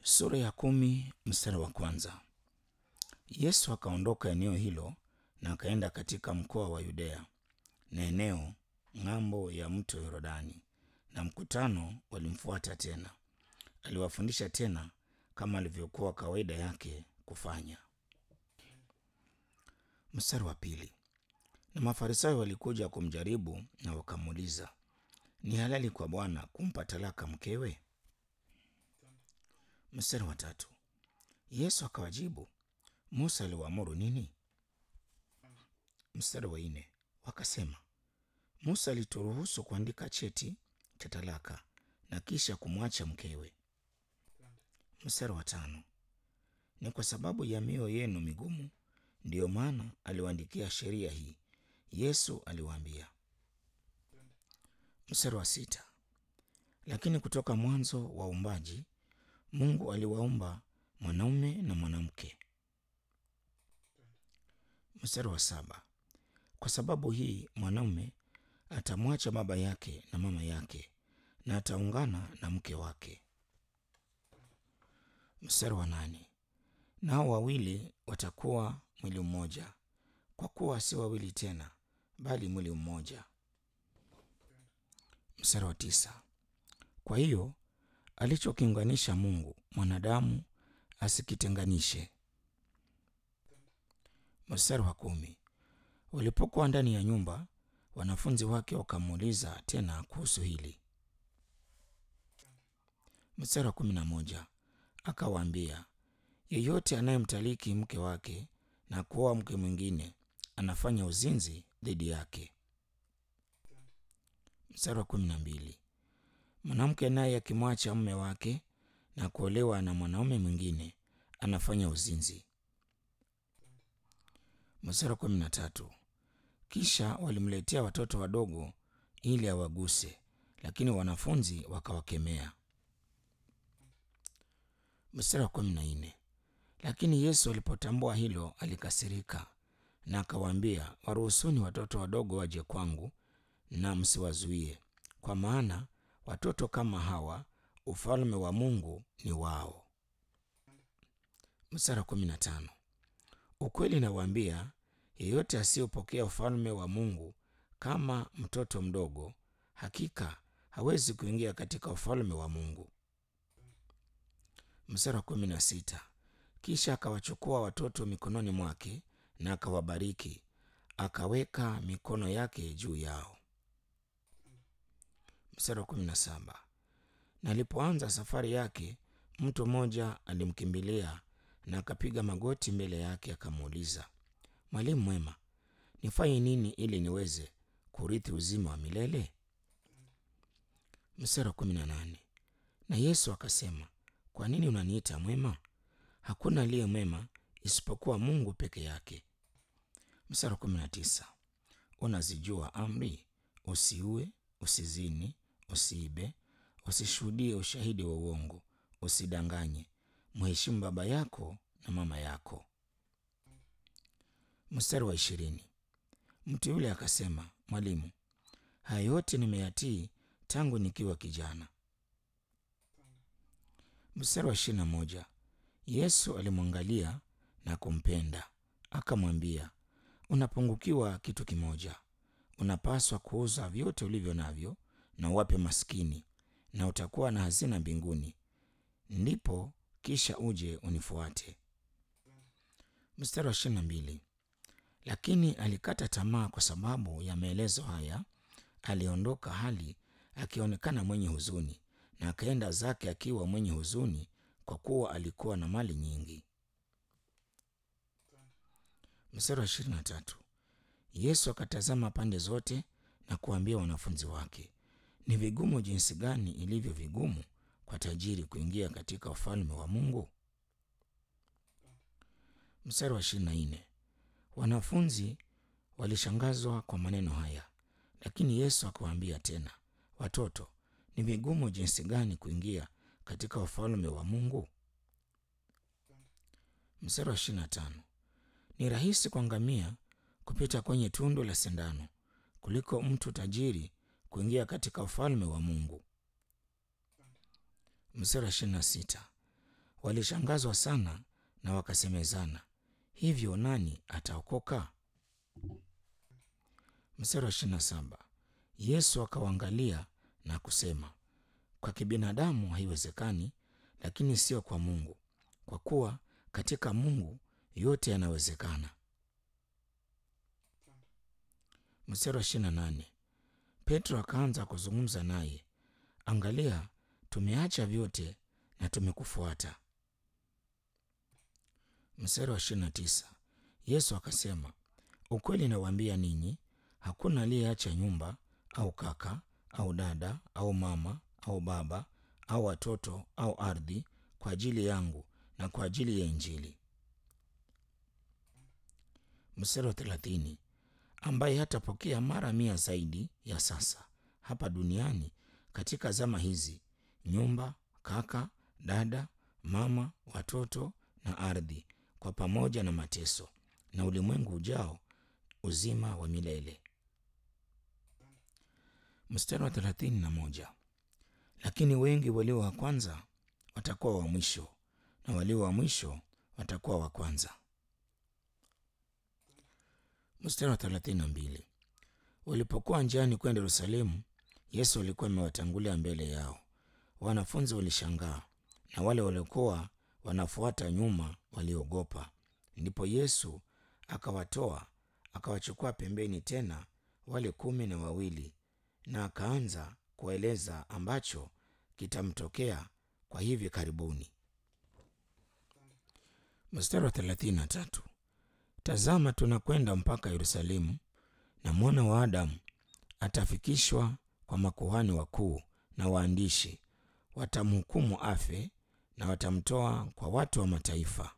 Sura ya kumi mstari wa kwanza. Yesu akaondoka eneo hilo na akaenda katika mkoa wa Yudea na eneo ng'ambo ya mto Yordani, na mkutano walimfuata tena. Aliwafundisha tena kama alivyokuwa kawaida yake kufanya. Mstari wa pili. Na Mafarisayo walikuja kumjaribu na wakamuuliza, ni halali kwa Bwana kumpa talaka mkewe? Mstari wa tatu. Yesu akawajibu, Musa aliwaamuru nini? Mstari wa nne. Wakasema, Musa alituruhusu kuandika cheti cha talaka na kisha kumwacha mkewe. Mstari wa tano. Ni kwa sababu ya mioyo yenu migumu ndiyo maana aliwaandikia sheria hii. Yesu aliwaambia. Mstari wa sita. Lakini kutoka mwanzo wa uumbaji Mungu aliwaumba mwanaume na mwanamke. Mstari wa saba. Kwa sababu hii mwanaume atamwacha baba yake na mama yake na ataungana na mke wake. Mstari wa nane. Nao wawili watakuwa mwili mmoja, kwa kuwa si wawili tena, bali mwili mmoja. Mstari wa tisa. Kwa hiyo alichokiunganisha Mungu mwanadamu asikitenganishe. Mstari wa kumi. Walipokuwa ndani ya nyumba, wanafunzi wake wakamuuliza tena kuhusu hili. Mstari wa kumi na moja. Akawaambia, yeyote anayemtaliki mke wake na kuoa mke mwingine anafanya uzinzi dhidi yake. Mstari wa kumi na mbili. Mwanamke naye akimwacha mume wake na kuolewa na mwanaume mwingine anafanya uzinzi. Mstari wa kumi na tatu. Kisha walimletea watoto wadogo ili awaguse, lakini wanafunzi wakawakemea. Mstari wa kumi na nne. Lakini Yesu alipotambua hilo alikasirika na akawaambia, waruhusuni watoto wadogo waje kwangu na msiwazuie, kwa maana watoto kama hawa ufalme wa Mungu ni wao. Mstari wa kumi na tano. Ukweli nawaambia, yeyote asiyopokea ufalme wa Mungu kama mtoto mdogo, hakika hawezi kuingia katika ufalme wa Mungu. Mstari wa kumi na sita. Kisha akawachukua watoto mikononi mwake na akawabariki, akaweka mikono yake juu yao. Mstari wa kumi na saba. Na alipoanza safari yake, mtu mmoja alimkimbilia na akapiga magoti mbele yake, akamuuliza, Mwalimu mwema, nifanye nini ili niweze kurithi uzima wa milele? Mstari wa kumi na nane. Na Yesu akasema, kwa nini unaniita mwema? Hakuna aliye mwema isipokuwa Mungu peke yake. Mstari wa kumi na tisa. Unazijua amri: usiue, usizini, usiibe, usishuhudie ushahidi wa uongo, usidanganye, mheshimu baba yako na mama yako. Mstari wa ishirini. Mtu yule akasema, Mwalimu, haya yote nimeyatii tangu nikiwa kijana. Mstari wa ishirini na moja. Yesu alimwangalia na kumpenda, akamwambia, unapungukiwa kitu kimoja. Unapaswa kuuza vyote ulivyo navyo na uwape maskini, na utakuwa na hazina mbinguni, ndipo kisha uje unifuate. Mstari wa ishirini na mbili. Lakini alikata tamaa kwa sababu ya maelezo haya, aliondoka hali akionekana mwenye huzuni, na akaenda zake akiwa mwenye huzuni, kwa kuwa alikuwa na mali nyingi. Mstari wa ishirini na tatu. Yesu akatazama pande zote na kuambia wanafunzi wake, ni vigumu jinsi gani ilivyo vigumu kwa tajiri kuingia katika ufalme wa Mungu. Mstari wa ishirini na nne. Wanafunzi walishangazwa kwa maneno haya, lakini Yesu akawaambia tena, watoto, ni vigumu jinsi gani kuingia katika ufalme wa Mungu. Mstari wa ishirini na tano. Ni rahisi kwa ngamia kupita kwenye tundu la sindano kuliko mtu tajiri kuingia katika ufalme wa Mungu. Mstari wa ishirini na sita. walishangazwa sana na wakasemezana, hivyo nani ataokoka? Mstari wa ishirini na saba. Yesu akawaangalia na kusema, kwa kibinadamu haiwezekani, lakini sio kwa Mungu, kwa kuwa katika Mungu yote yanawezekana. Mstari wa ishirini na nane. Petro akaanza kuzungumza naye, angalia, tumeacha vyote na tumekufuata. Mstari wa ishirini na tisa. Yesu akasema, ukweli nawaambia ninyi, hakuna aliyeacha nyumba au kaka au dada au mama au baba au watoto au ardhi kwa ajili yangu na kwa ajili ya Injili. Mstari wa thelathini. ambaye hatapokea mara mia zaidi ya sasa hapa duniani katika zama hizi, nyumba, kaka, dada, mama, watoto na ardhi, kwa pamoja na mateso na ulimwengu ujao uzima wa milele. Mstari wa thelathini na moja. Lakini wengi walio wa kwanza watakuwa wa mwisho na walio wa mwisho watakuwa wa kwanza. Mstari wa thelathini na mbili. Walipokuwa njiani kwenda Yerusalemu, Yesu alikuwa amewatangulia mbele yao. Wanafunzi walishangaa na wale waliokuwa wanafuata nyuma waliogopa. Ndipo Yesu akawatoa akawachukua pembeni tena wale kumi na wawili na akaanza kueleza ambacho kitamtokea kwa hivi karibuni. Mstari wa thelathini na tatu. Tazama, tunakwenda mpaka Yerusalemu, na mwana wa Adamu atafikishwa kwa makuhani wakuu na waandishi, watamhukumu afe na watamtoa kwa watu wa mataifa.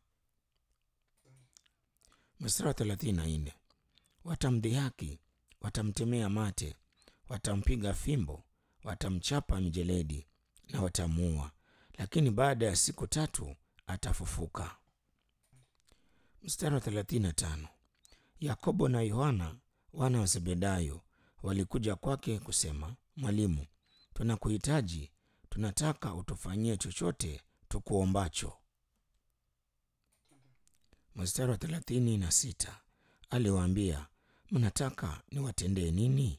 Mstari wa thelathini na nne. Watamdhihaki, watamtemea mate, watampiga fimbo, watamchapa mijeledi na watamuua, lakini baada ya siku tatu atafufuka. Mstari wa thelathini na tano. Yakobo na Yohana wana wa Zebedayo walikuja kwake kusema, Mwalimu, tunakuhitaji, tunataka utufanyie chochote tukuombacho. Mstari wa thelathini na sita. Aliwaambia, mnataka niwatendee nini?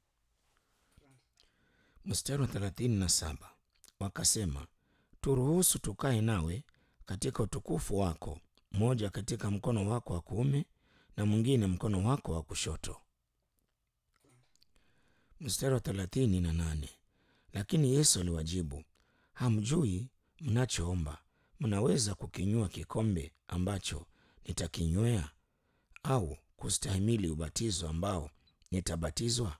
Mstari wa thelathini na saba. Wakasema, turuhusu tukae nawe katika utukufu wako, mmoja katika mkono wako wa kuume na mwingine mkono wako wa kushoto. Mstari wa thelathini na nane. Lakini Yesu aliwajibu, hamjui mnachoomba. Mnaweza kukinywa kikombe ambacho nitakinywea, au kustahimili ubatizo ambao nitabatizwa?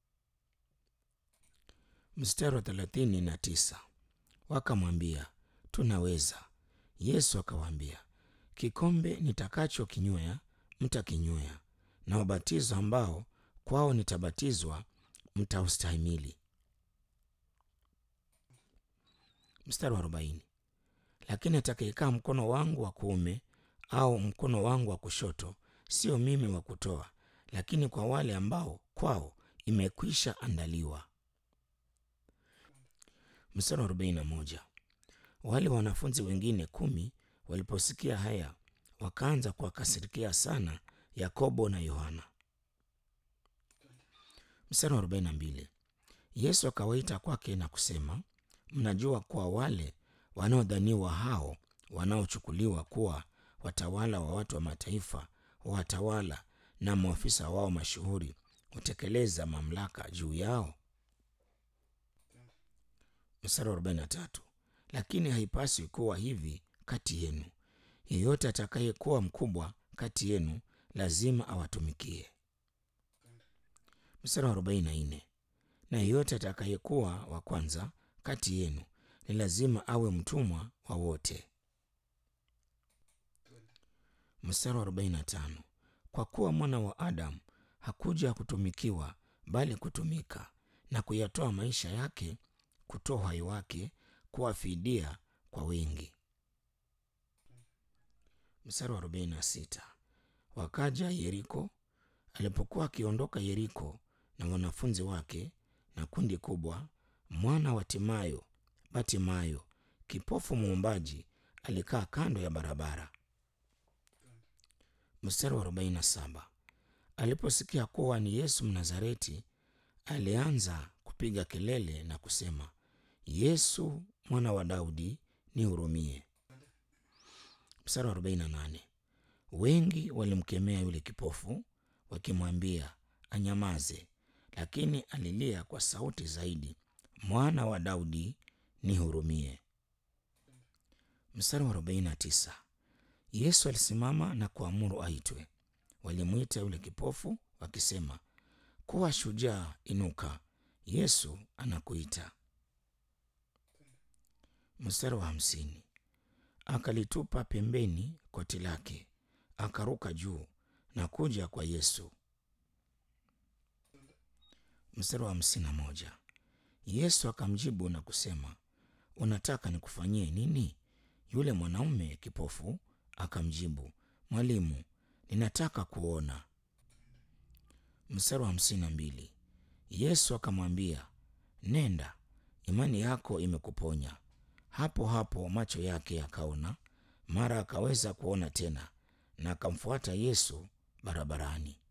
Mstari wa thelathini na tisa. Wakamwambia, tunaweza. Yesu akawaambia, kikombe nitakachokinywea mtakinywea, na ubatizo ambao kwao nitabatizwa mtaustahimili. Mstari wa arobaini. Lakini atakayekaa mkono wangu wa kuume au mkono wangu wa kushoto, sio mimi wa kutoa, lakini kwa wale ambao kwao imekwisha andaliwa. Mstari wa arobaini na moja. Wale wanafunzi wengine kumi waliposikia haya, wakaanza kuwakasirikia sana Yakobo na Yohana. Mstari wa arobaini na mbili. Yesu akawaita kwake na kusema, mnajua kuwa wale wanaodhaniwa hao wanaochukuliwa kuwa watawala wa watu wa mataifa, watawala na maafisa wao mashuhuri hutekeleza mamlaka juu yao. Mstari wa arobaini na tatu. Lakini haipaswi kuwa hivi kati yenu. Yeyote atakayekuwa mkubwa kati yenu lazima awatumikie. Mstari wa arobaini na nne. Na yeyote atakayekuwa wa kwanza kati yenu ni lazima awe mtumwa wa wote. Mstari wa arobaini na tano. Kwa kuwa mwana wa Adamu hakuja kutumikiwa, bali kutumika na kuyatoa maisha yake, kutoa uhai wake kuwa fidia kwa wengi. Mstari wa arobaini na sita. Wakaja Yeriko. Alipokuwa akiondoka Yeriko na wanafunzi wake na kundi kubwa, mwana wa Timayo, Batimayo, kipofu muombaji, alikaa kando ya barabara. Mstari wa 47. Aliposikia kuwa ni Yesu Mnazareti, alianza kupiga kelele na kusema, Yesu mwana wa Daudi, nihurumie. Mstari wa 48. Wengi walimkemea yule kipofu wakimwambia anyamaze, lakini alilia kwa sauti zaidi, mwana wa Daudi, nihurumie. Mstari wa 49. Yesu alisimama na kuamuru aitwe. Walimwita yule kipofu wakisema, kuwa shujaa, inuka, Yesu anakuita. Mstari wa hamsini. Akalitupa pembeni koti lake, akaruka juu na kuja kwa Yesu. Mstari wa hamsini na moja. Yesu akamjibu na kusema, unataka nikufanyie nini? Yule mwanaume kipofu akamjibu, Mwalimu, ninataka kuona. Mstari wa hamsini na mbili. Yesu akamwambia, nenda, imani yako imekuponya. Hapo hapo macho yake yakaona, mara akaweza kuona tena, na akamfuata Yesu barabarani.